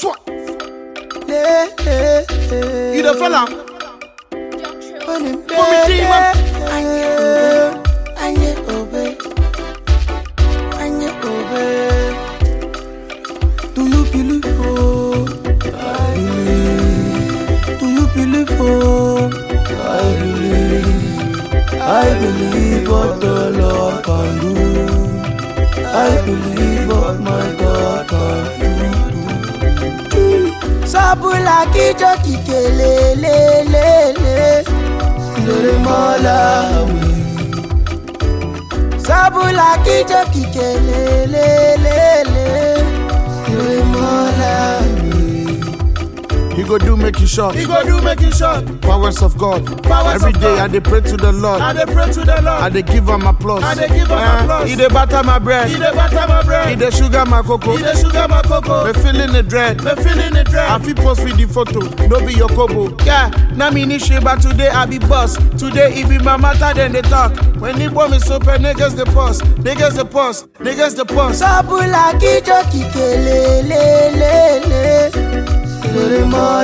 Swat. Le, le, le. You the fella? When him Put me deep, man. Anye obe, anye obe, anye obe. Do you believe oh? I believe. Do you believe oh? I believe. I believe what the Lord can do. I believe what my God can do. Sabula kijo kikele le le le lere Malawi. Sabula kijo kikele le le le lere Malawi. He go do make you short. He go do make you short. Powers of God. Powers Every of day God. I dey pray to the Lord. I dey pray to the Lord. I dey give am applause. I dey give am Eh, applause. He dey butter my bread. He dey butter my bread. He dey sugar my cocoa. He dey sugar my cocoa. Me feeling the dread. Me feeling the I dread. fit post with the photo, no be your kobo. Yeah, na me ni shit, but today I be boss. Today it be my matter, then they talk. When the bomb is open, niggas the pause, niggas the pause, niggas the pause. Sabula kijo kikele le le le lere Malawi.